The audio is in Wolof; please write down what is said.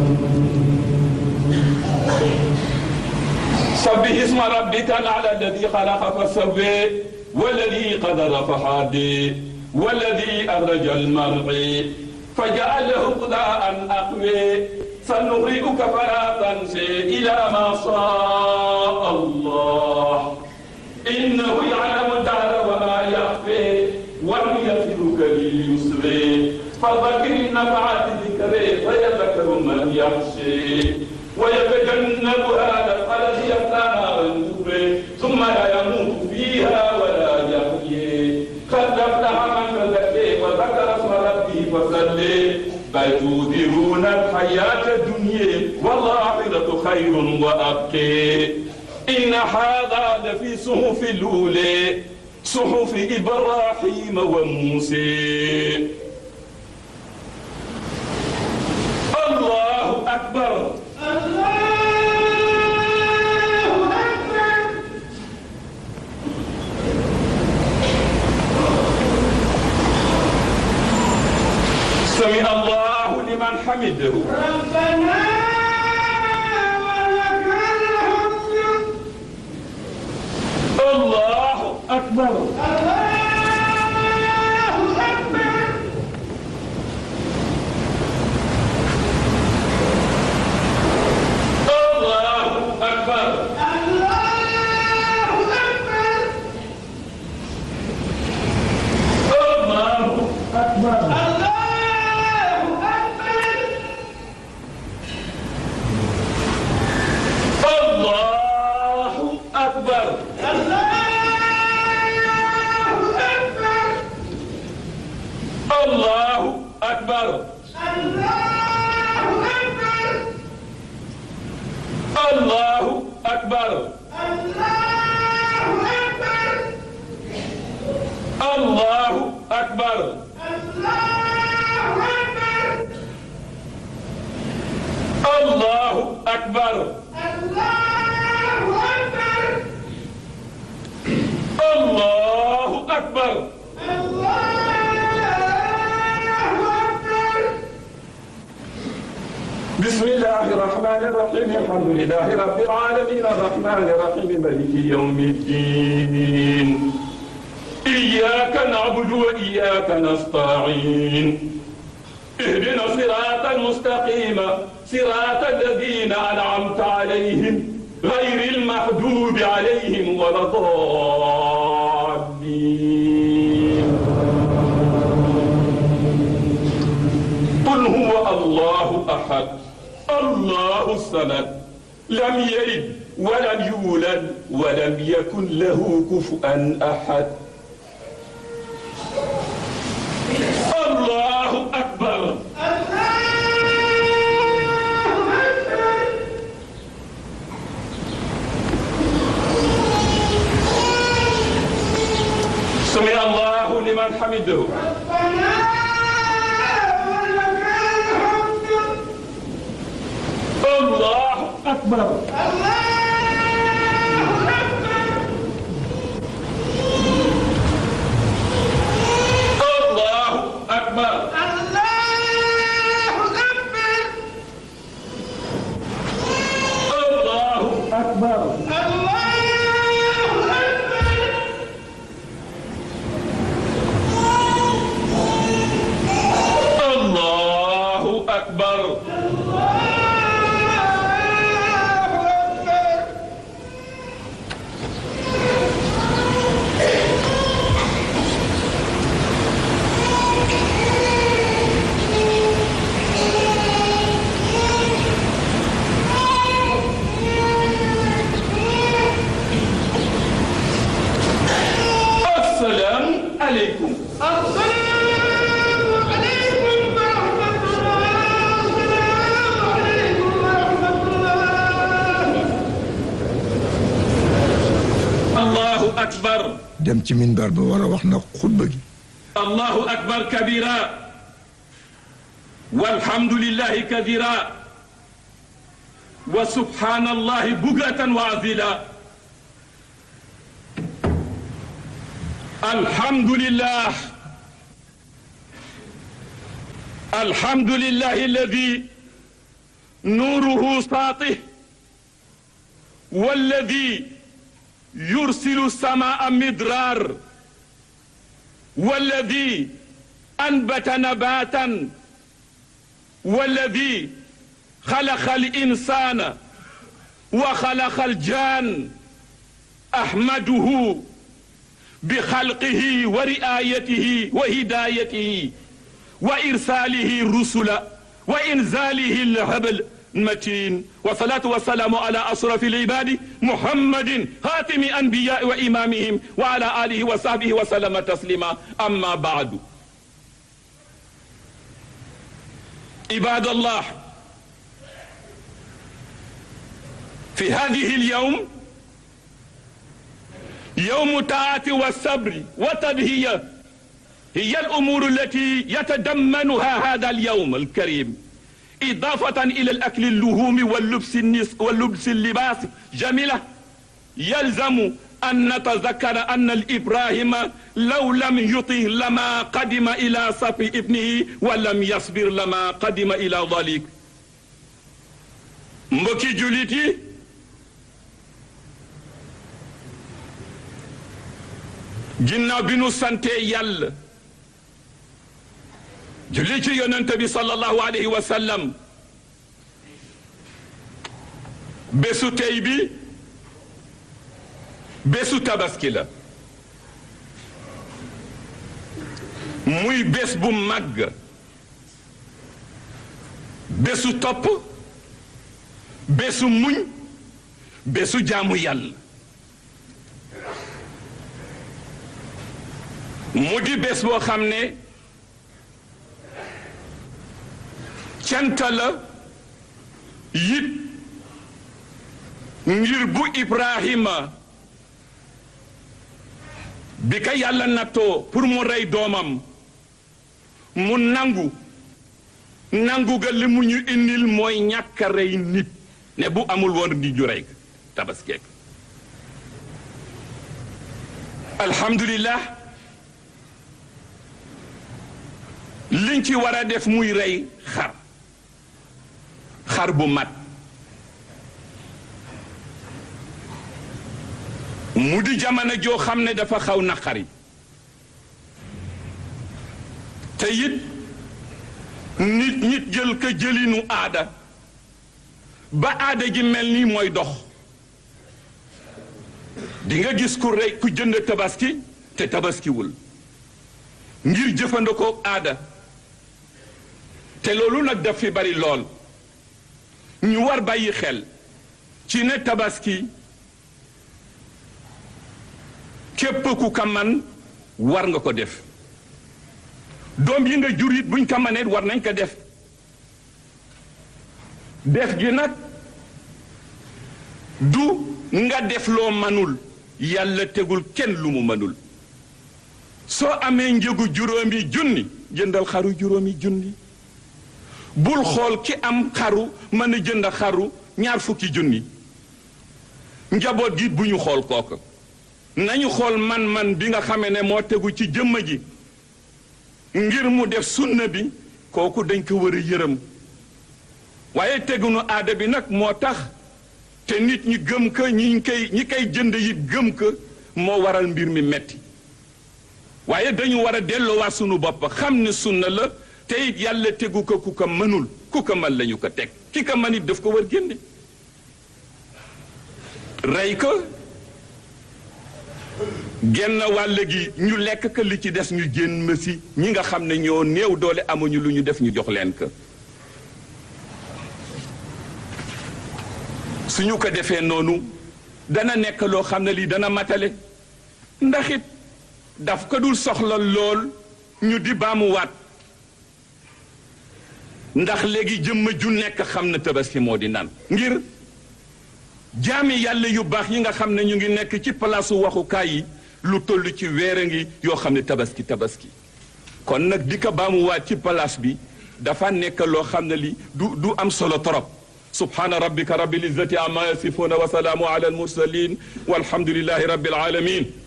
سبح اسم ربك الأعلى الذي خلق فسوي والذي قدر فهدي والذي أخرج المرعي فجعله غداء أقوي سنغرئك فلا تنسي إلى ما شاء الله إنه يعلم الدهر وما يخفي ونيسرك لليسر فذكر النفعات ذكري فيذكر من يخشي ويتجنبها الذي يصلى نارا تبري ثم لا يموت فيها ولا يحيي قد افلح من تزكي وذكر اسم ربه فصلي بل تؤثرون الحياة الدنيا والآخرة خير وأبقي إن هذا لفي صحف الأولى صحف إبراهيم وموسى الله أكبر سمع الله لمن حمده ربنا ولك الحمد الله أكبر الله أكبر الله أكبر الله أكبر الله أكبر الله أكبر الله أكبر الله أكبر الله أكبر الله أكبر الله أكبر الله الله أكبر أكبر الله الله أكبر أكبر بسم الله الرحمن الرحيم الحمد لله رب العالمين الرحمن الرحيم مالك يوم الدين إياك نعبد وإياك نستعين اهدنا الصراط المستقيم صراط الذين أنعمت عليهم غير المحدود عليهم ولا الضالين قل هو الله أحد الله الصمد لم يلد ولم يولد ولم يكن له كفؤا أحد الله أكبر سمع الله لمن حمده ربنا ولك الحمد الله أكبر الله أكبر الله أكبر الله أكبر السلام عليكم الله أكبر dem ci minbar ba war a wax nag xutba gi الله أكبر كبيرا والحمد لله كثيرا وسبحان الله بكرة وعزيلا الحمد لله الحمد لله الذي نوره ساطع والذي يرسل السماء مدرار والذي أنبت نباتا والذي خلق الإنسان وخلق الجان أحمده بخلقه ورعايته وهدايته وإرساله الرسل وإنزاله الهبل المتين والصلاة والسلام على أشرف العباد محمد خاتم أنبياء وإمامهم وعلى آله وصحبه وسلم تسليما أما بعد عباد الله في هذه اليوم يوم الطاعة والصبر والتضحية هي الأمور التي يتضمنها هذا اليوم الكريم إضافة إلى الأكل اللحوم واللبس النس واللبس اللباس جميلة يلزم أن نتذكر أن الإبراهيم لو لم يطه لما قدم إلى صف ابنه ولم يصبر لما قدم إلى ذلك mbokki jullit yi ginnaaw bi nu sante yàlla julli ci yonente bi sallallahu alayhi wa sallam bésu tey bi bésu tabaski la muy bés bu màgg bésu topp bésu muñ bésu jaamu yàlla mu di bés boo xam ne cant la yit ngir bu Ibrahima bi ka yàlla nattoo pour mu rey doomam mu nangu nangu ga li mu ñu indil mooy ñàkk a rey nit ne bu amul woon di ju rey tabaskeek alhamdulillah liñ ci war a def muy rey xar xar bu mat mu di jamono joo xam ne dafa xaw naqari te it nit nit jël ko jëlinu aada ba aada ji mel ni mooy dox di nga gis ku rey ku jënd tabaski te tabaskiwul ngir jëfandikoo aada te loolu nag daf fi bari lool ñu war bàyyi xel ci ne tabaski képp ku ka man war nga ko def doom yi nga jur it buñ ko manee war nañ ko def def gi nag du nga def loo manul yàlla tegul kenn lu mu manul soo amee njëgu juróomi junni jëndal xaru juróomi junni bul xool ki am xaru mën a jënd xaru ñaar fukki junni njaboot gi bu ñu xool kooku nañu xool man-man bi nga xamee ne moo tegu ci jëmm ji ngir mu def sunna bi kooku dañ ko war a yërëm waaye tegunu aada bi nag moo tax te nit ñi gëm ko ñi koy ñi koy jënd yi gëm ko moo waral mbir mi metti waaye dañu war a delloowaat sunu bopp xam ne sunna la te it yàlla tegu ko ku ko mënul ku ko mën lañu ko teg ki ko mën it daf ko war génne rey ko genn wàll gi ñu lekk ko li ci des ñu génn ma si ñi nga xam ne ñoo néew doole amuñu lu ñu def ñu jox leen ko suñu ko defee noonu dana nekk loo xam ne lii dana matale ndax it daf ko dul soxla lool ñu di baamuwaat ndax léegi jëmm ju nekk xam na tabaski moo di nan ngir jaami yàlla yu baax yi nga xam ne ñu ngi nekk ci palaasu waxukaay yi lu toll ci weer a ngi yoo xam ne tabaski tabaski kon nag di ko baamuwaat ci palaas bi dafa nekk loo xam ne li du du am solo torop subhaana rabbika rabbil izzati amma yasifuna wa salaamu ala al mursalin walhamdulillahi rabbil alamin